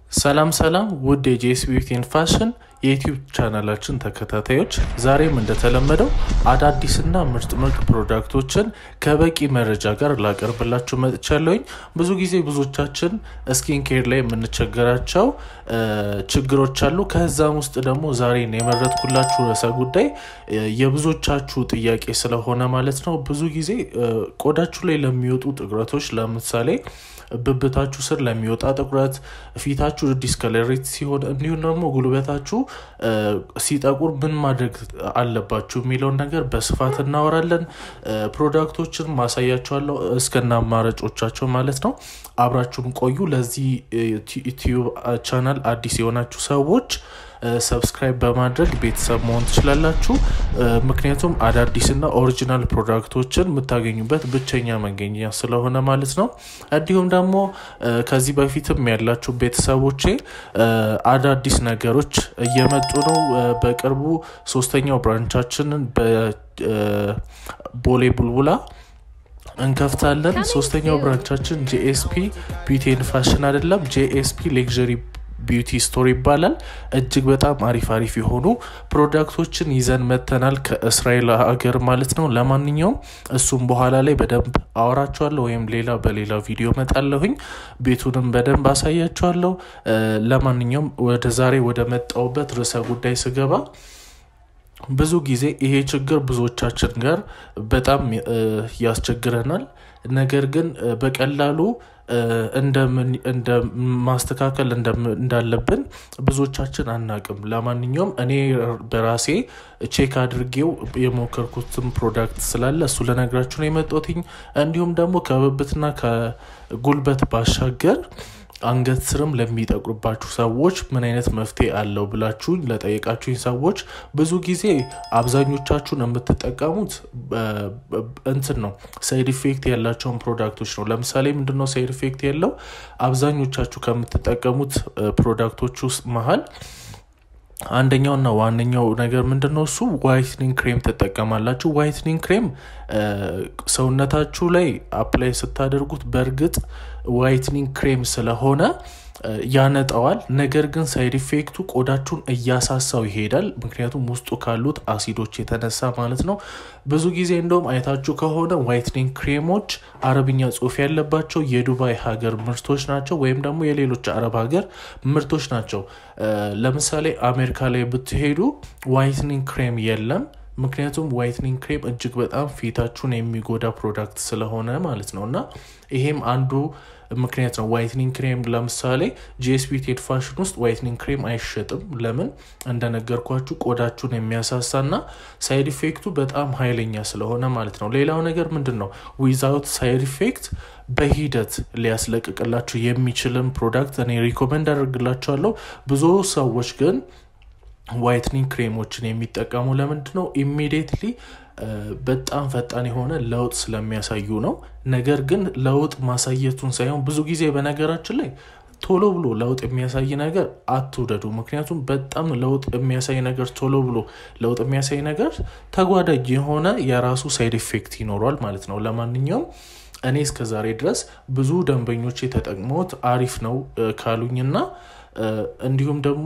ሰላም ሰላም ውድ የጄስ ቢዩቲን ፋሽን የዩቲዩብ ቻናላችን ተከታታዮች ዛሬም እንደተለመደው አዳዲስና ምርጥ ምርጥ ፕሮዳክቶችን ከበቂ መረጃ ጋር ላቀርብላችሁ መጥቻለሁኝ። ብዙ ጊዜ ብዙዎቻችን ስኪን ኬር ላይ የምንቸገራቸው ችግሮች አሉ። ከዛም ውስጥ ደግሞ ዛሬን የመረጥኩላችሁ ርዕሰ ጉዳይ የብዙዎቻችሁ ጥያቄ ስለሆነ ማለት ነው። ብዙ ጊዜ ቆዳችሁ ላይ ለሚወጡ ጥቁረቶች ለምሳሌ ብብታችሁ ስር ለሚወጣ ጥቁረት፣ ፊታችሁ ዲስከለሬት ሲሆን እንዲሁም ደግሞ ጉልበታችሁ ሲጠቁር ምን ማድረግ አለባችሁ የሚለውን ነገር በስፋት እናወራለን። ፕሮዳክቶችን ማሳያችኋለሁ እስከነ አማራጮቻቸው ማለት ነው። አብራችሁን ቆዩ። ለዚህ ዩቲዩብ ቻናል አዲስ የሆናችሁ ሰዎች ሰብስክራይብ በማድረግ ቤተሰብ መሆን ትችላላችሁ። ምክንያቱም አዳዲስና ኦሪጂናል ፕሮዳክቶችን የምታገኙበት ብቸኛ መገኛ ስለሆነ ማለት ነው። እንዲሁም ደግሞ ከዚህ በፊትም ያላችሁ ቤተሰቦቼ አዳዲስ ነገሮች እየመጡ ነው። በቅርቡ ሶስተኛው ብራንቻችንን በቦሌ ቡልቡላ እንከፍታለን። ሶስተኛው ብራንቻችን ጂኤስፒ ቢዩቲን ፋሽን አይደለም፣ ጂኤስፒ ሌክዠሪ ቢዩቲ ስቶር ይባላል። እጅግ በጣም አሪፍ አሪፍ የሆኑ ፕሮዳክቶችን ይዘን መተናል ከእስራኤል ሀገር ማለት ነው። ለማንኛውም እሱም በኋላ ላይ በደንብ አወራችኋለሁ ወይም ሌላ በሌላ ቪዲዮ መጣለሁኝ። ቤቱንም በደንብ አሳያችኋለሁ። ለማንኛውም ወደ ዛሬ ወደ መጣውበት ርዕሰ ጉዳይ ስገባ ብዙ ጊዜ ይሄ ችግር ብዙዎቻችን ጋር በጣም ያስቸግረናል። ነገር ግን በቀላሉ እንደ ማስተካከል እንዳለብን ብዙዎቻችን አናቅም። ለማንኛውም እኔ በራሴ ቼክ አድርጌው የሞከርኩትን ፕሮዳክት ስላለ እሱ ልነግራችሁ ነው የመጣሁትኝ። እንዲሁም ደግሞ ከብብትና ከጉልበት ባሻገር አንገት ስርም ለሚጠቁርባችሁ ሰዎች ምን አይነት መፍትሄ አለው ብላችሁኝ ለጠየቃችሁኝ ሰዎች ብዙ ጊዜ አብዛኞቻችሁን የምትጠቀሙት እንትን ነው ሳይድ ኢፌክት ያላቸውን ፕሮዳክቶች ነው። ለምሳሌ ምንድነው ሳይድ ኢፌክት ያለው አብዛኞቻችሁ ከምትጠቀሙት ፕሮዳክቶች ውስጥ መሀል አንደኛውና ዋነኛው ነገር ምንድን ነው? እሱ ዋይትኒንግ ክሬም ትጠቀማላችሁ። ዋይትኒንግ ክሬም ሰውነታችሁ ላይ አፕላይ ስታደርጉት በእርግጥ ዋይትኒንግ ክሬም ስለሆነ ያነጠዋል። ነገር ግን ሳይድ ኢፌክቱ ቆዳችሁን እያሳሳው ይሄዳል። ምክንያቱም ውስጡ ካሉት አሲዶች የተነሳ ማለት ነው። ብዙ ጊዜ እንደውም አይታችሁ ከሆነ ዋይትኒንግ ክሬሞች አረብኛ ጽሑፍ ያለባቸው የዱባይ ሀገር ምርቶች ናቸው፣ ወይም ደግሞ የሌሎች አረብ ሀገር ምርቶች ናቸው። ለምሳሌ አሜሪካ ላይ ብትሄዱ ዋይትኒንግ ክሬም የለም። ምክንያቱም ዋይትኒንግ ክሬም እጅግ በጣም ፊታችሁን የሚጎዳ ፕሮዳክት ስለሆነ ማለት ነው እና ይሄም አንዱ ምክንያት ነው። ዋይትኒንግ ክሬም ለምሳሌ ጂኤስቢ ቴድ ፋሽን ውስጥ ዋይትኒንግ ክሬም አይሸጥም። ለምን? እንደነገርኳችሁ ቆዳችሁን የሚያሳሳና ሳይድ ኢፌክቱ በጣም ኃይለኛ ስለሆነ ማለት ነው። ሌላው ነገር ምንድን ነው? ዊዛውት ሳይድ ኢፌክት በሂደት ሊያስለቅቅላችሁ የሚችልን ፕሮዳክት እኔ ሪኮመንድ አደርግላችኋለሁ። ብዙ ሰዎች ግን ዋይትኒንግ ክሬሞችን የሚጠቀሙ ለምንድን ነው? ኢሚዲየትሊ በጣም ፈጣን የሆነ ለውጥ ስለሚያሳዩ ነው። ነገር ግን ለውጥ ማሳየቱን ሳይሆን ብዙ ጊዜ በነገራችን ላይ ቶሎ ብሎ ለውጥ የሚያሳይ ነገር አትውደዱ። ምክንያቱም በጣም ለውጥ የሚያሳይ ነገር ቶሎ ብሎ ለውጥ የሚያሳይ ነገር ተጓዳጅ የሆነ የራሱ ሳይድ ኢፌክት ይኖሯል ማለት ነው። ለማንኛውም እኔ እስከዛሬ ድረስ ብዙ ደንበኞች የተጠቅመውት አሪፍ ነው ካሉኝና እንዲሁም ደግሞ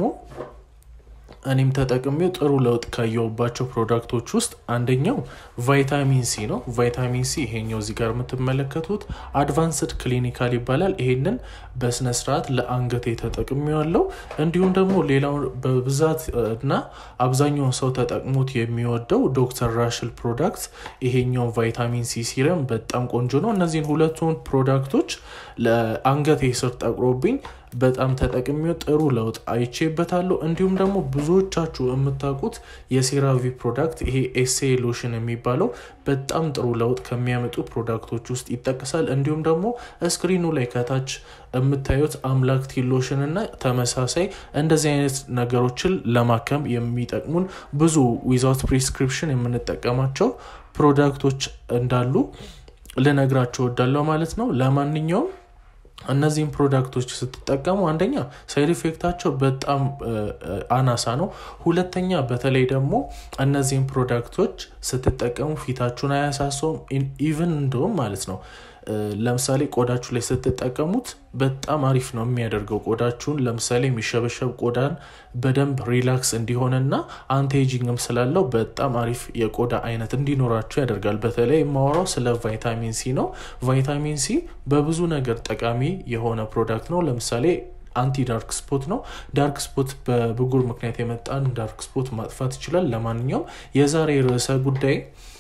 እኔም ተጠቅሜው ጥሩ ለውጥ ካየሁባቸው ፕሮዳክቶች ውስጥ አንደኛው ቫይታሚን ሲ ነው። ቫይታሚን ሲ ይሄኛው እዚህ ጋር የምትመለከቱት አድቫንስድ ክሊኒካል ይባላል። ይሄንን በስነስርዓት ለአንገቴ ተጠቅሜዋለሁ። እንዲሁም ደግሞ ሌላው በብዛት እና አብዛኛውን ሰው ተጠቅሞት የሚወደው ዶክተር ራሽል ፕሮዳክት ይሄኛው ቫይታሚን ሲ ሲረም በጣም ቆንጆ ነው። እነዚህን ሁለቱን ፕሮዳክቶች ለአንገቴ ስር ጠቁሮብኝ በጣም ተጠቅሜው ጥሩ ለውጥ አይቼበታለሁ። እንዲሁም ደግሞ ብዙዎቻችሁ የምታውቁት የሴራቪ ፕሮዳክት ይሄ ኤሴ ሎሽን የሚባለው በጣም ጥሩ ለውጥ ከሚያመጡ ፕሮዳክቶች ውስጥ ይጠቅሳል። እንዲሁም ደግሞ ስክሪኑ ላይ ከታች የምታዩት አምላክ ቲ ሎሽን እና ተመሳሳይ እንደዚህ አይነት ነገሮችን ለማከም የሚጠቅሙን ብዙ ዊዛውት ፕሪስክሪፕሽን የምንጠቀማቸው ፕሮዳክቶች እንዳሉ ልነግራችሁ ወዳለው ማለት ነው። ለማንኛውም እነዚህም ፕሮዳክቶች ስትጠቀሙ አንደኛ ሳይድ ኢፌክታቸው በጣም አናሳ ነው። ሁለተኛ በተለይ ደግሞ እነዚህም ፕሮዳክቶች ስትጠቀሙ ፊታችሁን አያሳሰውም። ኢቭን እንደውም ማለት ነው ለምሳሌ ቆዳችሁ ላይ ስትጠቀሙት በጣም አሪፍ ነው የሚያደርገው ቆዳችሁን። ለምሳሌ የሚሸበሸብ ቆዳን በደንብ ሪላክስ እንዲሆንና አንቲኤጂንግም ስላለው በጣም አሪፍ የቆዳ አይነት እንዲኖራችሁ ያደርጋል። በተለይ የማወራው ስለ ቫይታሚን ሲ ነው። ቫይታሚን ሲ በብዙ ነገር ጠቃሚ የሆነ ፕሮዳክት ነው። ለምሳሌ አንቲ ዳርክ ስፖት ነው። ዳርክ ስፖት በብጉር ምክንያት የመጣን ዳርክ ስፖት ማጥፋት ይችላል። ለማንኛውም የዛሬ ርዕሰ ጉዳይ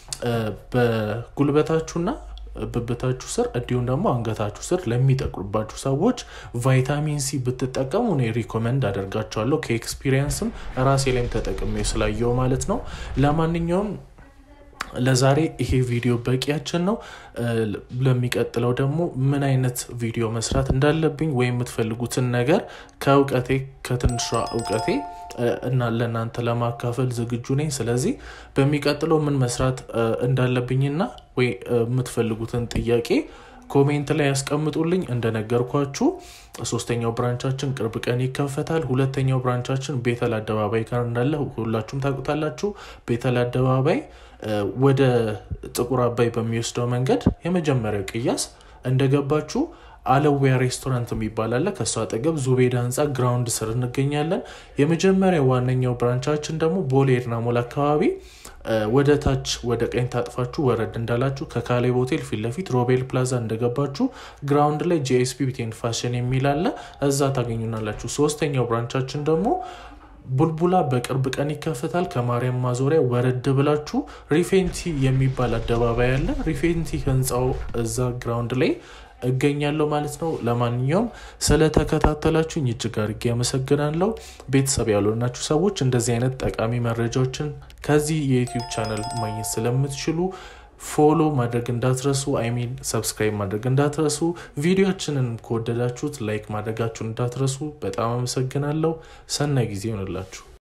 በጉልበታችሁና ብብታችሁ ስር እንዲሁም ደግሞ አንገታችሁ ስር ለሚጠቁርባችሁ ሰዎች ቫይታሚን ሲ ብትጠቀሙ እኔ ሪኮመንድ አደርጋቸዋለሁ። ከኤክስፒሪየንስም ራሴ ላይም ተጠቅሜ ስላየው ማለት ነው። ለማንኛውም ለዛሬ ይሄ ቪዲዮ በቂያችን ነው። ለሚቀጥለው ደግሞ ምን አይነት ቪዲዮ መስራት እንዳለብኝ ወይም የምትፈልጉትን ነገር ከእውቀቴ ከትንሿ እውቀቴ እና ለእናንተ ለማካፈል ዝግጁ ነኝ። ስለዚህ በሚቀጥለው ምን መስራት እንዳለብኝና ወይ የምትፈልጉትን ጥያቄ ኮሜንት ላይ ያስቀምጡልኝ። እንደነገርኳችሁ ሶስተኛው ብራንቻችን ቅርብ ቀን ይከፈታል። ሁለተኛው ብራንቻችን ቤተል አደባባይ ጋር እንዳለ ሁላችሁም ታውቁታላችሁ። ቤተል አደባባይ ወደ ጥቁር አባይ በሚወስደው መንገድ የመጀመሪያው ቅያስ እንደገባችሁ አለዊያ ሬስቶራንት የሚባል አለ። ከእሱ አጠገብ ዙቤዳ ህንፃ ግራውንድ ስር እንገኛለን። የመጀመሪያው ዋነኛው ብራንቻችን ደግሞ ቦሌ ኤድና ሞል አካባቢ ወደ ታች ወደ ቀኝ ታጥፋችሁ ወረድ እንዳላችሁ ከካሌብ ሆቴል ፊት ለፊት ሮቤል ፕላዛ እንደገባችሁ ግራውንድ ላይ ጂኤስፒ ቢቴን ፋሽን የሚል አለ። እዛ ታገኙናላችሁ። ሶስተኛው ብራንቻችን ደግሞ ቡልቡላ በቅርብ ቀን ይከፈታል። ከማርያም ማዞሪያ ወረድ ብላችሁ ሪፌንቲ የሚባል አደባባይ አለ። ሪፌንቲ ህንፃው እዛ ግራውንድ ላይ እገኛለሁ ማለት ነው። ለማንኛውም ስለተከታተላችሁኝ እጅግ አድርጌ አመሰግናለሁ። ቤተሰብ ያልሆናችሁ ሰዎች እንደዚህ አይነት ጠቃሚ መረጃዎችን ከዚህ የዩቲዩብ ቻናል ማግኘት ስለምትችሉ ፎሎ ማድረግ እንዳትረሱ፣ አይሚን ሰብስክራይብ ማድረግ እንዳትረሱ። ቪዲዮችንን ከወደዳችሁት ላይክ ማድረጋችሁን እንዳትረሱ። በጣም አመሰግናለሁ። ሰናይ ጊዜ ይሆንላችሁ።